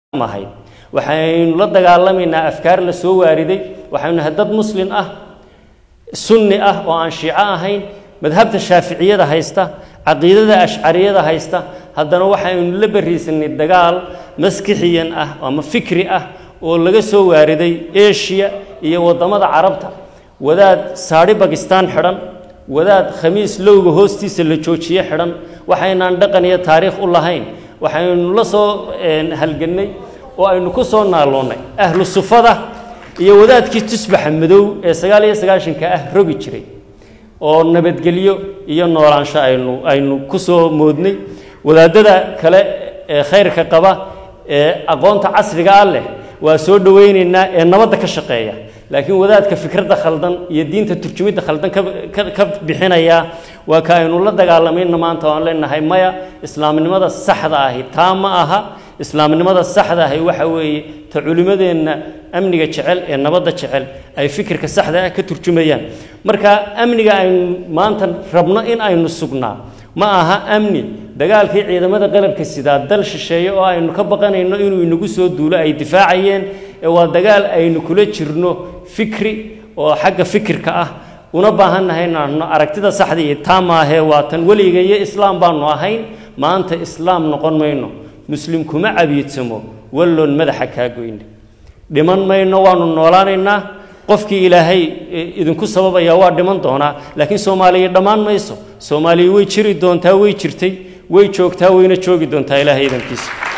ahayd waxaynu la dagaalamaynaa afkaar la soo waariday waxaynu nahay dad muslin ah sunni ah oo aan shiico ahayn madhabta shaaficiyada haysta caqiidada ashcariyada haysta haddana waxaynu la bariisanay dagaal maskixiyan ah ama fikri ah oo laga soo waariday eshiya iyo waddamada carabta wadaad saadhi bakistaan xidhan wadaad khamiis lowga hoostiisa la joojiye xidhan waxaynaan dhaqan iyo taariikh u lahayn waxaynu la soo halgannay oo aynu ku soo naaloonnay ahlu sufada iyo wadaadkii tusbaxa madow ee sagaal iyo sagaashanka ah rogi jiray oo nabadgelyo iyo noolaansho aynu aynu ku soo moodnay wadaadada kale ee khayrka qaba ee aqoonta casriga ah leh waa soo dhowaynaynaa ee nabadda ka shaqeeya laakiin wadaadka fikradda khaldan iyo diinta turjumidda khaldan ka bixinaya waa ka aynu la dagaalamayna maanta waan leenahay maya islaamnimada saxda ahi taa ma aha islaamnimada saxda ahi waxa weeye ta culimmadeenna amniga jecel ee nabadda jecel ay fikirka saxda ah ka turjumayaan marka amniga aynu maanta rabno in aynu sugnaa ma aha amni dagaalkii ciidamada qalabka sidaa dal shisheeye oo aynu ka baqanayno inuu inagu soo duulo ay difaacayeen ee waa dagaal aynu kula jirno fikri oo xagga fikirka ah una baahannahay inaanu aragtida saxda iyo taa maahee waa tan weliga iyo islaam baanu ahayn maanta islaam noqon mayno muslim kuma cabiidsamo walloon madaxa kaa goyne dhiman mayno waanu noolaanaynaa qofkii ilaahay idinku sababaya waa dhiman doonaa laakiin soomaaliya dhammaan mayso soomaaliya way jiri doontaa way jirtay way joogtaa wayna joogi doontaa ilaahay idankiisa